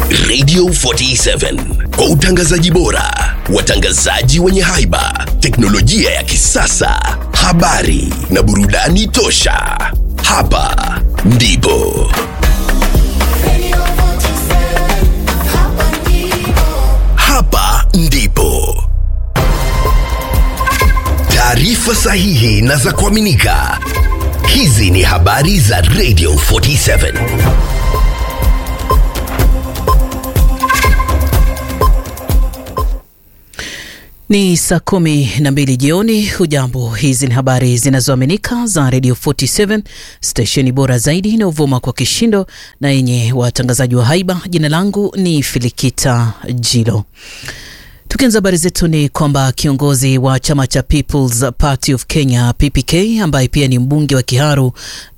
Radio 47 kwa utangazaji bora, watangazaji wenye haiba, teknolojia ya kisasa, habari na burudani tosha. Hapa ndipo hapa ndipo taarifa sahihi na za kuaminika. Hizi ni habari za Radio 47. Ni saa kumi na mbili jioni. Hujambo, hizi ni habari zinazoaminika za Radio 47 stesheni bora zaidi inayovuma kwa kishindo na yenye watangazaji wa haiba. Jina langu ni Filikita Jilo. Tukianza habari zetu ni kwamba kiongozi wa chama cha People's Party of Kenya PPK ambaye pia ni mbunge wa Kiharu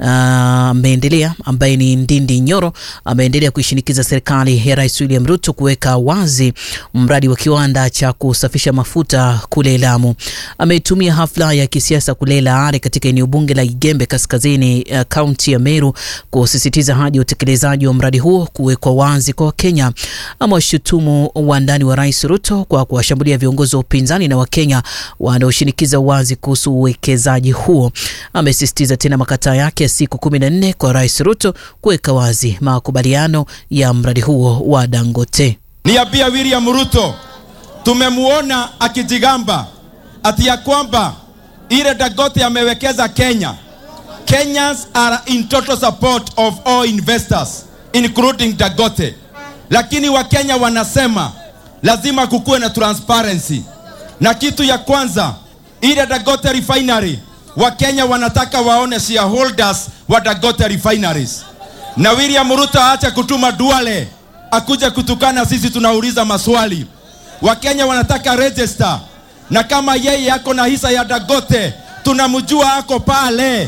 ameendelea uh, ambaye ni Ndindi Nyoro ameendelea kuishinikiza serikali ya Rais William Ruto kuweka wazi mradi wa kiwanda cha kusafisha mafuta kule Lamu. Ametumia hafla ya kisiasa kule Laare katika eneo bunge la Igembe kaskazini kaunti uh, ya Meru kusisitiza haja ya utekelezaji wa mradi huo kuwekwa wazi kwa Wakenya. Amewashutumu wandani wa Rais Ruto kwa kuwashambulia viongozi wa upinzani na Wakenya wanaoshinikiza uwazi kuhusu uwekezaji huo. Amesisitiza tena makataa yake ya siku kumi na nne kwa Rais Ruto kuweka wazi makubaliano ya mradi huo wa Dangote. Niambia William Ruto, tumemwona akijigamba ati ya kwamba ile Dangote amewekeza Kenya. Kenyans are in total support of all investors including Dangote, lakini Wakenya wanasema lazima kukuwe na transparency. Na kitu ya kwanza, ile Dangote refinery, Wakenya wanataka waone shareholders wa Dangote refineries, na William Ruto aache kutuma Duale akuje kutukana sisi, tunauliza maswali. Wakenya wanataka register, na kama yeye ako na hisa ya Dangote tunamjua ako pale.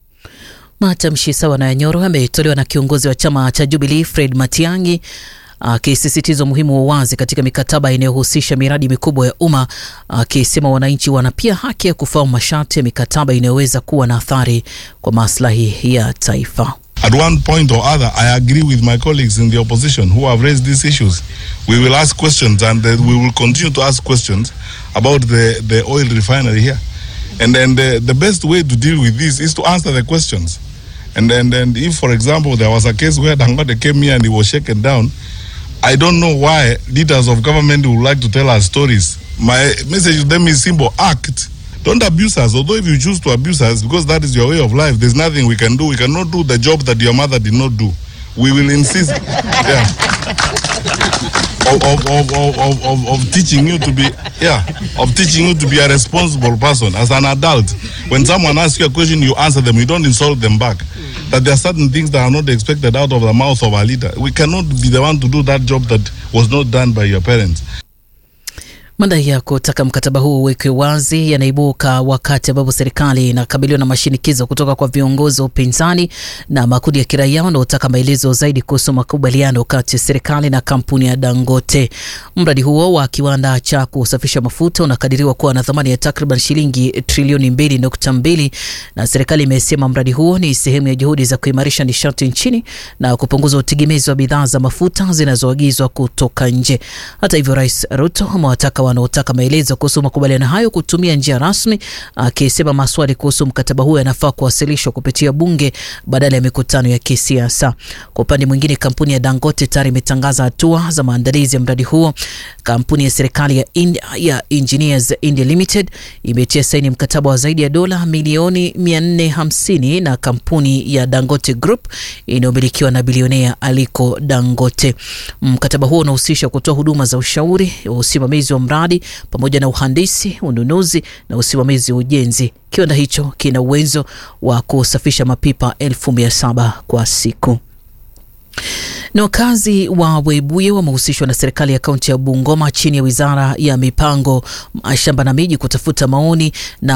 Matamshi sawa na Nyoro ametolewa na kiongozi wa chama cha Jubilee Fred Matiang'i akisisitiza umuhimu wa uwazi katika mikataba inayohusisha miradi mikubwa ya umma, akisema wananchi wana pia haki ya kufahamu masharti ya mikataba inayoweza kuwa na athari kwa maslahi ya taifa. At one point or other, I agree with my colleagues in the opposition who have raised these issues. We will ask questions and uh, we will continue to ask questions about the, the oil refinery here. And then the, the best way to deal with this is to answer the questions. And then and if, for example, there was a case where Dangote came here and he was shaken down, I don't know why leaders of government would like to tell us stories. My message to them is simple act. Don't abuse us. Although if you choose to abuse us because that is your way of life, there's nothing we can do. We cannot do the job that your mother did not do. We will insist yeah, of, of, of, of, of, of teaching you to be yeah, of teaching you to be a responsible person as an adult. When someone asks you a question, you answer them. You don't insult them back. That there are certain things that are not expected out of the mouth of a leader. We cannot be the one to do that job that was not done by your parents. Madai ya kutaka mkataba huu uwekwe wazi yanaibuka wakati ambapo serikali inakabiliwa na mashinikizo kutoka kwa viongozi wa upinzani na makundi ya kiraia wanaotaka maelezo zaidi kuhusu makubaliano kati ya serikali na kampuni ya Dangote. Mradi huo wa kiwanda cha kusafisha mafuta unakadiriwa kuwa na thamani ya takriban shilingi trilioni mbili nukta mbili na serikali imesema mradi huo ni sehemu ya juhudi za kuimarisha nishati nchini na kupunguza utegemezi wa bidhaa za mafuta zinazoagizwa kutoka nje. Hata hivyo, Rais Ruto amewataka wanaotaka maelezo kuhusu makubaliano hayo kutumia njia rasmi, akisema maswali kuhusu mkataba huo yanafaa kuwasilishwa kupitia bunge badala ya mikutano ya kisiasa. Kwa upande mwingine, kampuni ya Dangote tayari imetangaza hatua za maandalizi ya mradi huo. Kampuni ya serikali ya, India, ya Engineers India Limited imetia saini mkataba wa zaidi ya dola milioni 450 na kampuni ya Dangote Group inayomilikiwa na bilionea Aliko Dangote. Mkataba huo unahusisha kutoa huduma za ushauri, usimamizi wa mradi pamoja na uhandisi, ununuzi na usimamizi wa ujenzi. Kiwanda hicho kina uwezo wa kusafisha mapipa elfu mia saba kwa siku. Na wakazi wa Webuye wamehusishwa na serikali ya kaunti ya Bungoma chini ya wizara ya mipango, shamba na miji kutafuta maoni na